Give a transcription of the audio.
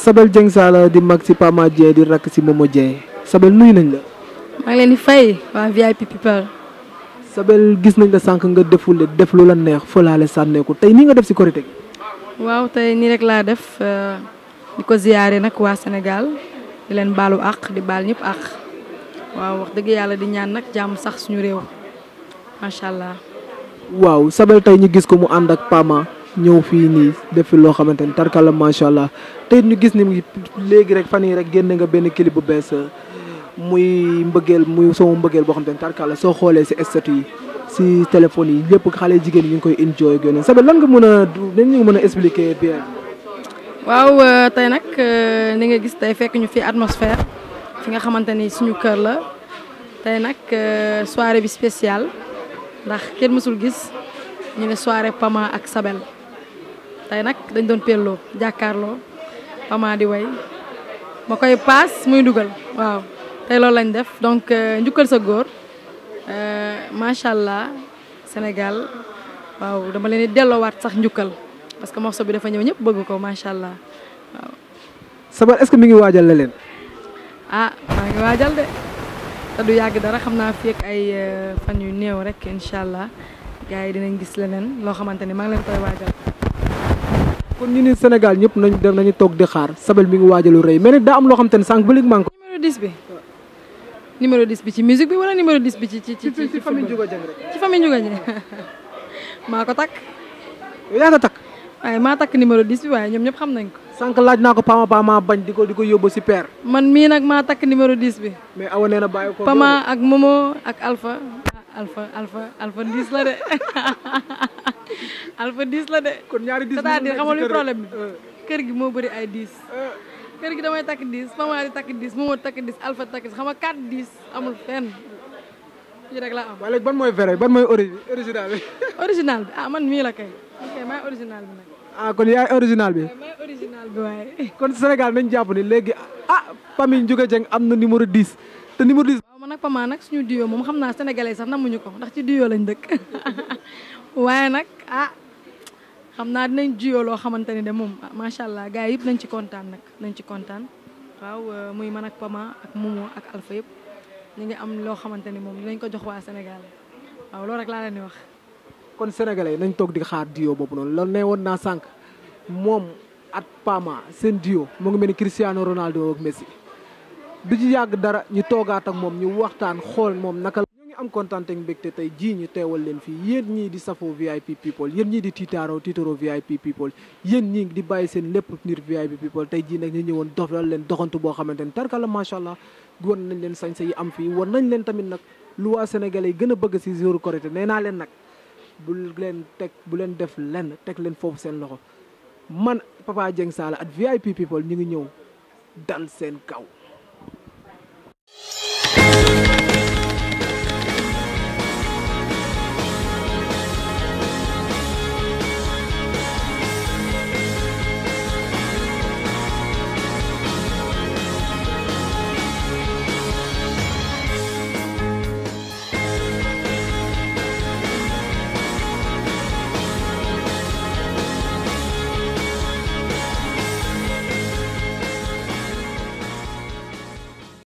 Sabel Dieng Sala di mag si Pama Dieng di rakk si Momo Dieng Sabel nuyu nañ la. maa ngi leen di fay waa VIP people Sabel gis nañ la sànq nga defule def lu la neex fëlaale sànneeku tey nii nga def si korite gi. waaw tey nii rek laa def di ko ziyaare nag waa Sénégal di leen baalu àq di baal ñëpp àq waaw wax dëgg yàlla di ñaan nag jàmm sax suñu réew macha allah. waaw Sabel tey ñu gis ko mu ànd ak Pama ñëw fii nii def fi loo xamante ni tarkala macha allah tey ñu gis ni mu léegi rek fan yii rek génne nga benn clip bu bees muy mbëggeel muy sama mbëggeel boo xamante ni tarkala soo xoolee si statut yi si téléphone yi lépp xale jigéen ñi ñu ngi koy enjoy ak yooyu Sabel lan nga mën a dañ ñu mën a expliquer bien. waaw tey nag ni nga gis tey fekk ñu fi atmosphère fi nga xamante ni suñu kër la tey nag soirée bi spéciale ndax kenn mësul gis ñu ne soirée Pama ak Sabel tey nag dañ doon pelloo jàkkaarloo Pama di way ma koy paas muy dugal waaw tey loolu lañ def donc njukkal sa góor macha allah Sénégal waaw dama leen di delloowaat sax njukkal parce que morceau bi dafa ñëw ñëpp bëgg ko macha allah waaw. Sabel est-ce que mi ngi waajal la leen. ah maa ngi waajal de te du yàgg dara xam naa fi ak ay fan yu néew rek incha allah gars yi dinañ gis leneen loo xamante ni maa ngi leen koy waajal. kon ñu ni Sénégal ñëpp nañu dem nañu toog di xaar Sabel mi ngi waajalu rëy mais nag daa am loo xamante ni sànq ba léegi maa ngi ko. numéro 10 bi. numéro 10 bi ci musique bi wala numéro 10 bi ci ci ci ci famille Ndiouga Dieng rek. ci famille Ndiouga Dieng maa ko takk yaa nga takk. waaye maa takk numéro 10 bi waaye ñoom ñëpp xam nañ ko. sànq laaj naa ko Pama Pama bañ di ko di ko yóbbu si père. man mii nag maa takk numéro 10 bi. mais awa nee na bàyyi ko. Pama ak Momo ak Alpha. ah Alpha Alpha Alpha 10 la de Alpha 10 la de. kon ñaari 10 c'est-à-dire xam nga luy problème bi. kër gi moo bëri ay 10. kër gi damay takk 10 Pama di takk 10 Momo takk 10 Alpha takk 10 xam nga 4 10 amul fenn. fii rek la am. waaye léegi ban mooy vrai ban mooy ori original bi. original bi ah man mii la kay. ok maay original bi nag. ah kon yaay original bi. maay original bi waaye. kon Sénégal nañ jàpp ni léegi ah famille Ndiouga Dieng am na numéro 10 te numéro 10. waaw man nag Pama nag suñu duo moom xam naa sénégalais sax namuñu ko ndax ci duo lañ dëkk waaye nag ah xam naa dinañ duo loo xamante ni de moom macha allah gars yi yëpp nañ ci kontaan nag nañ ci kontaan waaw muy man ak Pama ak Momo ak Alpha yëpp ñu ngi am loo xamante ni moom dinañ ko jox waa Sénégal waaw loolu rek laa leen di wax. kon sénégalais nañ toog di xaar duo boobu noonu loolu ne woon naa sànq moom at Pama seen duo mu ngi mel ni Cristiano Ronaldo ak Messi du ci yàgg dara ñu toogaat ak moom ñu waxtaan xool moom naka la. ñu ngi am kontaan ak mbégte tey jii ñu teewal leen fii yéen ñii di safoo VIP people yéen ñii di tiitaaro tiitaro VIP people yéen ñii di bàyyi seen lépp nir VIP people tey jii nag ñu ñëwoon dofal leen doxantu boo xamante ni tarkala macha allah wan nañ leen sañse yi am fii wan nañ leen tamit nag lu waa sénégalais yi gën a bëgg si jour Korité nee naa leen nag bu leen teg bu leen def lenn teg leen foofu seen loxo man Papa Dieng Sala at VIP people ñu ngi ñëw dal seen kaw